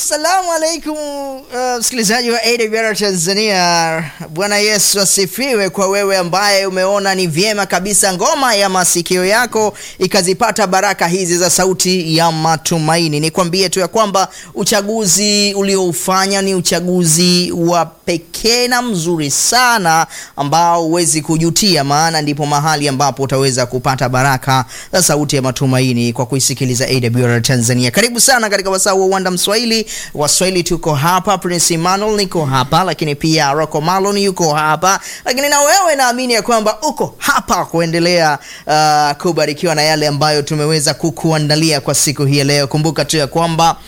Assalamu alaikum msikilizaji uh, wa AWR Tanzania. Bwana Yesu asifiwe. Kwa wewe ambaye umeona ni vyema kabisa ngoma ya masikio yako ikazipata baraka hizi za sauti ya matumaini, nikwambie tu ya kwamba uchaguzi ulioufanya ni uchaguzi wa pekee na mzuri sana ambao huwezi kujutia, maana ndipo mahali ambapo utaweza kupata baraka za sauti ya matumaini kwa kuisikiliza AWR Tanzania. Karibu sana katika wasaa wa uwanda Mswahili. Waswahili tuko hapa, Prince Emmanuel niko hapa, lakini pia Rocco Malon yuko hapa, lakini na wewe naamini ya kwamba uko hapa kuendelea uh, kubarikiwa na yale ambayo tumeweza kukuandalia kwa siku hii ya leo. Kumbuka tu ya kwamba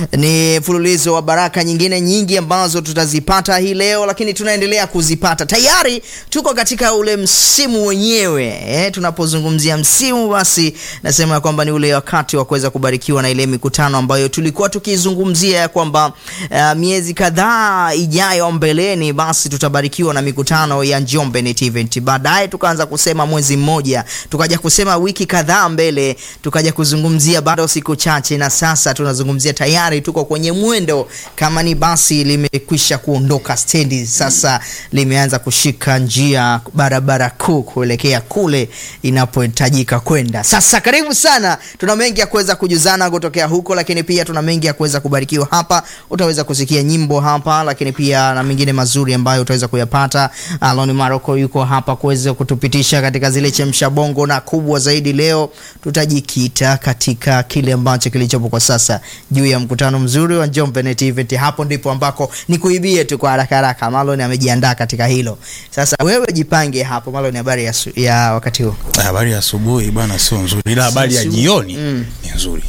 ni mfululizo wa baraka nyingine nyingi ambazo tutazipata hii leo, lakini tunaendelea kuzipata. Tayari tuko katika ule msimu wenyewe eh, tunapozungumzia msimu, basi nasema ya kwamba ni ule wakati wa kuweza kubarikiwa na ile mikutano ambayo tulikuwa tukizungumzia ya kwamba uh, miezi kadhaa ijayo mbeleni, basi tutabarikiwa na mikutano ya Njombe Net Event. Baadaye tukaanza kusema mwezi mmoja, tukaja kusema wiki kadhaa mbele, tukaja kuzungumzia bado siku chache, na sasa tunazungumzia tayari tuko kwenye mwendo. Kama ni basi limekwisha kuondoka stendi, sasa limeanza kushika njia barabara kuu kuelekea kule inapohitajika kwenda. Sasa karibu sana, tuna mengi ya kuweza kujuzana kutokea huko, lakini pia tuna mengi ya kuweza kubarikiwa hapa. Utaweza kusikia nyimbo hapa, lakini pia na mengine mazuri ambayo utaweza kuyapata. Aloni Maroko yuko hapa kuweza kutupitisha katika zile chemsha bongo, na kubwa zaidi leo tutajikita katika kile ambacho kilichopo kwa sasa juu ya mkutano mzuri wa Njombe Net Event. Hapo ndipo ambako nikuibie tu kwa haraka haraka, Maloni amejiandaa katika hilo. Sasa wewe jipange hapo. Maloni, habari ya, su- ya wakati huu? Habari ya asubuhi bana, sio nzuri, ila habari ya Sio- jioni Mm. ni nzuri.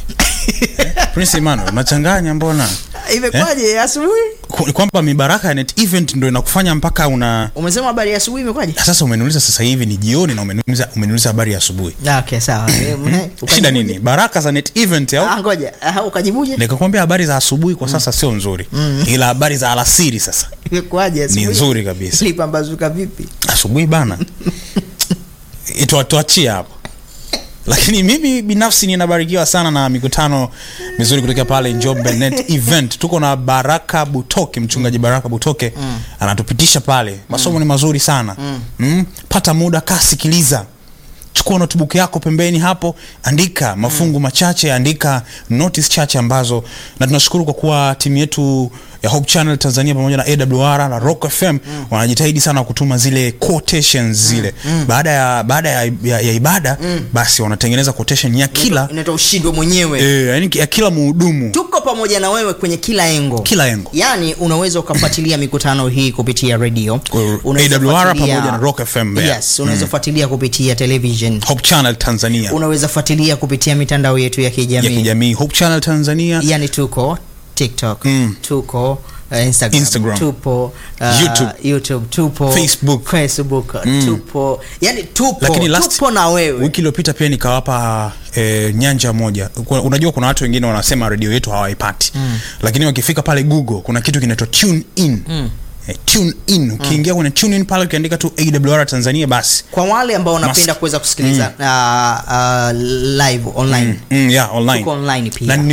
Prince Emmanuel, unachanganya mbona? Imekwaje asubuhi? Ku- Kwamba mibaraka ya net event ndio inakufanya mpaka una Umesema habari ya asubuhi imekwaje? sasa umeniuliza sasa hivi ni jioni na umeniuliza umeniuliza habari ya asubuhi. Ah, Okay, sawa. Eh, mhe, Shida ukajibuje? nini? Baraka za net event Ah, au? ngoja. Ah, ukajibuje? Nikakwambia habari za asubuhi kwa sasa sio nzuri. Ila habari za alasiri sasa Imekwaje asubuhi? ni nzuri kabisa. Ilipambazuka vipi? Asubuhi bana. Ito tuachie hapo. Lakini mimi binafsi ninabarikiwa sana na mikutano mizuri kutoka pale Njombe Net Event. Tuko na Baraka Butoke, mchungaji Baraka Butoke anatupitisha pale. Masomo ni mazuri sana. Mm. Pata muda, kaa sikiliza. Chukua notebook yako pembeni hapo, andika mafungu machache, andika notice chache ambazo, na tunashukuru kwa kuwa timu yetu ya Hope Channel Tanzania pamoja na AWR na Rock FM wanajitahidi sana kutuma zile quotations zile baada ya baada ya, ya, ya ibada basi wanatengeneza quotation ya kila Inaitwa ushindwe mwenyewe. eh, yani ya kila muhudumu Tuko pamoja na wewe kwenye kila engo. kila engo Yaani unaweza ukafuatilia mikutano hii kupitia radio. Unaweza AWR fuatilia- pamoja na Rock FM Mbeya. Yes, unaweza fuatilia kupitia television. Hope Channel Tanzania Unaweza fuatilia kupitia mitandao yetu ya ya kijamii. kijamii Hope Channel Tanzania Yaani tuko TikTok, Mm. tuko uh, Instagram, Instagram. tupo uh, YouTube. YouTube, tupo Facebook. Facebook, tupo. Yaani tupo, lakini last tupo na wewe. wiki iliyopita pia nikawapa e, nyanja moja Kuna- unajua kuna watu wengine wanasema redio yetu hawaipati mm. lakini wakifika pale google kuna kitu kinaitwa tune in mm. E, tune in ukiingia kwenye tune in pale ukiandika tu awr tanzania basi kwa wale ambao wanapenda Must. kuweza kusikiliza uh, uh, live online mm, yeah, online Tuko online pia. na ni